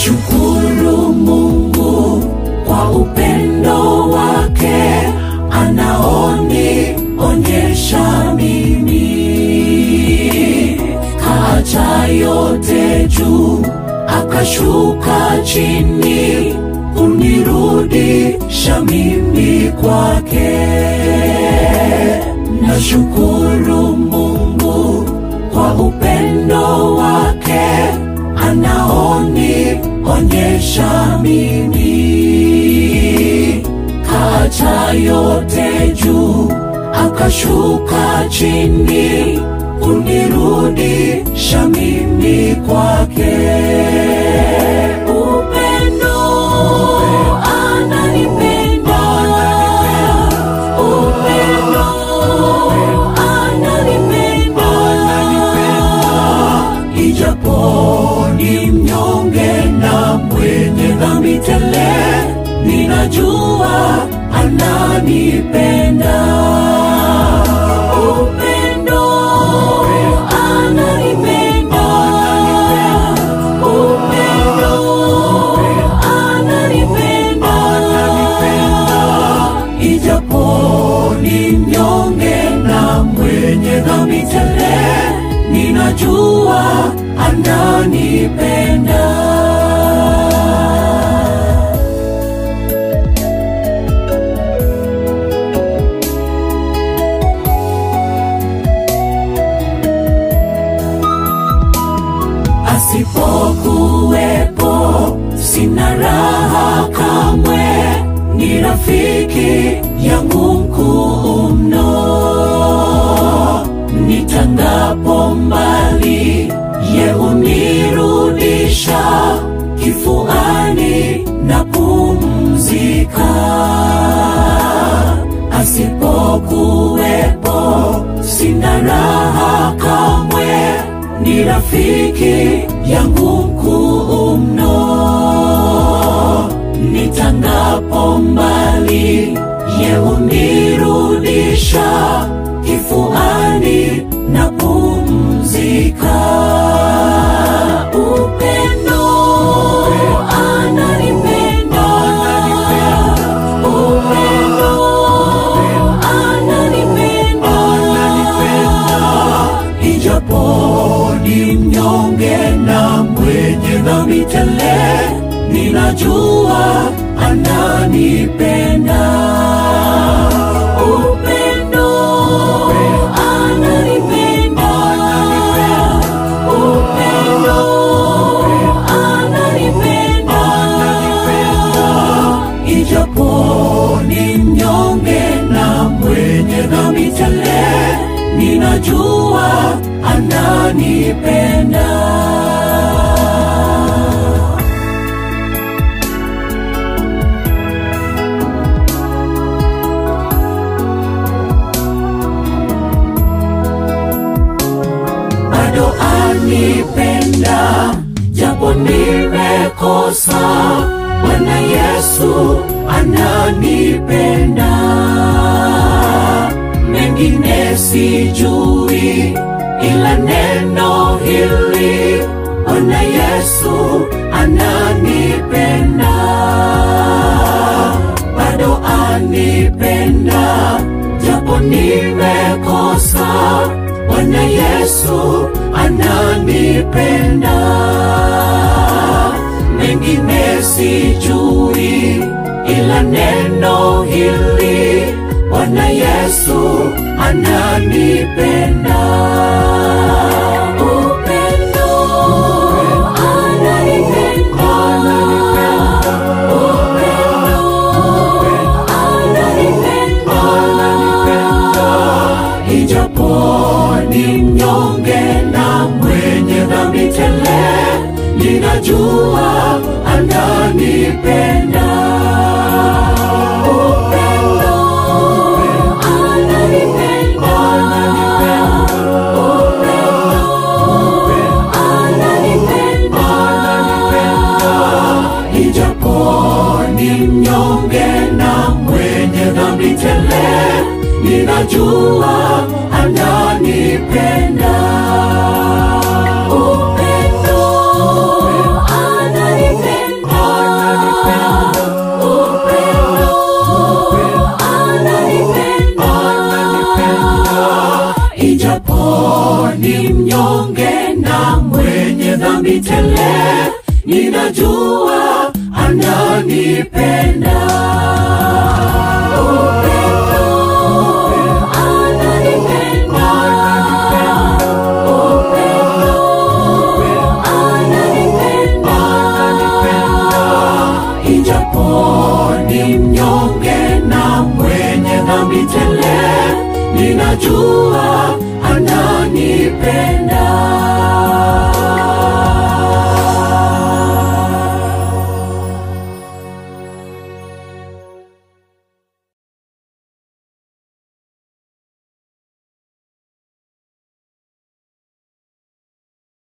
Nashukuru Mungu kwa upendo wake anaonionyesha mimi, kaacha yote juu akashuka chini kunirudisha mimi kwake. Nashukuru Mungu kwa upendo wake anaonionyesha mimi, kaacha yote juu akashuka chini kunirudisha mimi kwake. Upendo ananipenda, upendo ananipenda, ijapo ni mnyonge na mwenye dhambi tele, ninajua ananipenda. Upendo ananipenda, upendo ananipenda, ijapo ni mnyonge na mwenye dhambi tele, ninajua ananipenda. asipokuwepo sina raha kamwe, ni rafiki yangu mkuu mno. Nitangapo mbali, ye hunirudisha kifuani na pumzika. Asipokuwepo sina raha kamwe, ni rafiki yangu mkuu mno. Nitangapo mbali, ye hunirudisha kifuani na pumzika. Upendo ananipenda, upendo ananipenda, ijapo ni mnyonge na mwenye dhambi tele, ninajua ananipenda. Upendo ananipenda, upendo ananipenda, ijapo ni mnyonge na mwenye dhambi tele, ninajua ananipenda. bado anipenda, japo nimekosa. Bwana Yesu ananipenda, mengine sijui, ila neno hili, Bwana Yesu ananipenda, bado anipenda, japo nimekosa. Bwana Yesu ananipenda, mengine sijui, ila neno hili, Bwana Yesu ananipenda. Upendo ananipenda, upendo ananipenda, ijapo ni mnyonge na mwenye dhambi tele, ninajua ananipenda. Upendo ananipenda, upendo ananipenda, ijapo ni mnyonge na mwenye dhambi tele, ninajua ananipenda. Upendo ananipenda, japo ni mnyonge na mwenye dhambi tele, ninajua ananipenda. Upendo